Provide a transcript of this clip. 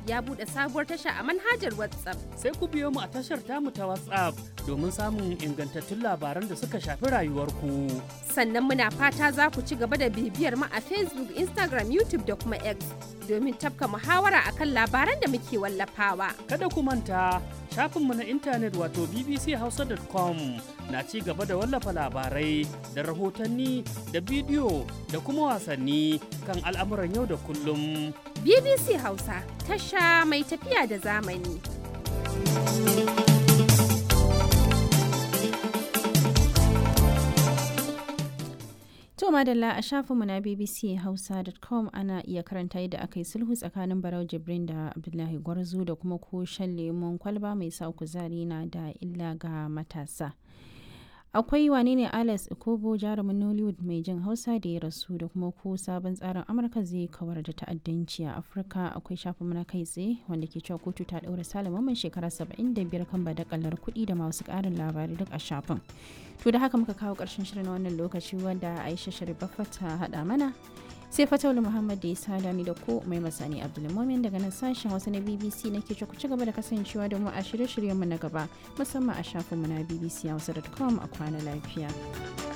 ya buɗe sabuwar tasha a manhajar WhatsApp. Sai ku biyo mu a tashar tamu ta WhatsApp domin samun ingantattun labaran da suka shafi rayuwarku. Sannan muna fata za ku ci gaba da bibiyar mu a Facebook, Instagram, YouTube da kuma X domin tafka muhawara akan labaran da muke wallafawa. Kada ku manta shafinmu na intanet wato bbchausa.com na ci gaba da wallafa labarai da rahotanni da bidiyo da kuma wasanni kan al'amuran yau da kullum. BBC Hausa tasha mai tafiya da zamani. To madalla a shafinmu na bbchausa.com ana iya karanta yadda aka yi sulhu tsakanin Barau Jibrin da Abdullahi Gwarzo da kuma ko shan lemon kwalba mai sa kuzari na da illa ga matasa. akwai wane ne alex ikobo jarumin nollywood mai jin hausa da ya rasu da kuma ko sabon tsarin amurka zai kawar da ta'addanci a afirka akwai shafin na kai tsaye wanda ke cewa kotu ta ɗaura salaman shekara 75 kan badakalar kuɗi da masu ƙarin labarai duk a shafin to da haka muka kawo ƙarshen shirin na wannan lokaci wanda aisha sharifaffa ta haɗa mana sai fatawul muhammad da ya sada ni da ko mai masani abdulmumin daga nan sashen wasu na bbc na ke ku ci gaba da kasancewa da mu a shirye-shiryenmu na gaba musamman a shafinmu na bbc hausa.com a kwana lafiya.